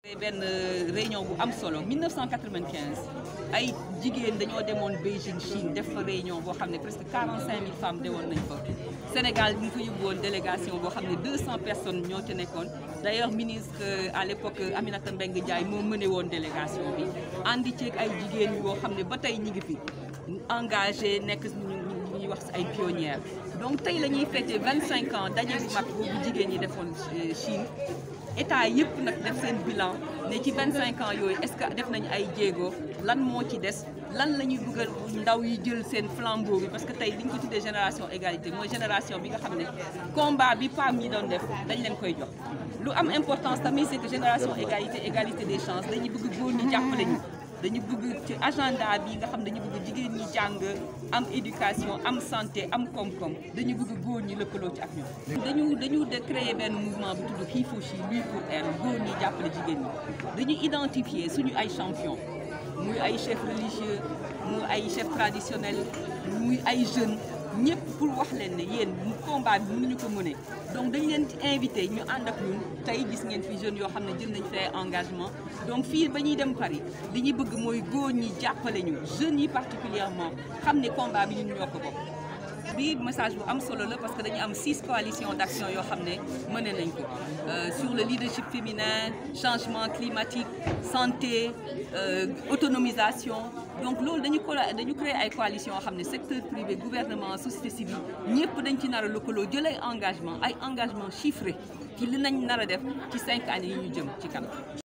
benn réunion bu am solo 1995 ay jigéen dañoo demoon Beijing Chine def fa réunion boo xam ne presque 45 000 femmes dewoon nañ fa Sénégal ñu ngi fa yóbbu woon délégation boo xam ne 200 personnes ñoo ci nekkoon d' ailleurs ministre à l' époque Aminata Mbengue Ndiaye moo mëne woon délégation bi àndi ceeg ay jigéen yoo xam ne ba tey ñi ngi fi engagé nekk ñu ñuy wax ay pionnières donc tey la ñuy fêté 25 ans daje bu mag boobu jigéen ñi defoon Chine état yëpp nag def seen bilan ne ci 25 ans yooyu est-ce que def nañu ay jéego lan moo ci des lan la ñuy bëgg ndaw yi jël seen flambeau bi parce que tey li ñu ko tuddee génération égalité mooy génération bi nga xam ne combat bi PAM ñi doon def dañ leen koy jox. lu am importance tamit c'est que génération égalité égalité des chances dañuy bëgg góor ñi jàppale ñu dañu bëgg ci agenda bi nga xam dañu bëgg jigéen ñi jàng am éducation am santé am koom-koom dañu bëgg góor ñi lëkkaloo ci ak ñoom. dañu dañu de créer benn mouvement bu tudd He for She lui pour elle góor ñi jàppale jigéen ñi dañu identifier suñu ay champion muy ay chefs religieux muy ay chefs traditionnels muy ay jeunes ñëpp pour wax leen ne yéen combat bi mënuñu ko mëne donc dañ leen ci invité ñu ànd ak ñun tey gis ngeen fi jeunes yoo xam ne jël nañ fee engagement donc fii ba ñuy dem Paris li ñuy bëgg mooy góor ñi jàppale ñu jeunes yi particulièrement xam ne combat bi ñun ñoo ko bokk bi message bu am solo la parce que dañu am six coalitions d' action yoo xam ne mëne nañ ko sur le leadership féminin changement climatique santé autonomisation donc loolu dañu ko dañu créer ay coalitions yoo xam ne secteur privé gouvernement société civile ñëpp dañ ci nar a lëkkaloo jël ay engagement ay engagement chiffré ci li nañ nar a def ci cinq années yi ñu jëm ci kanam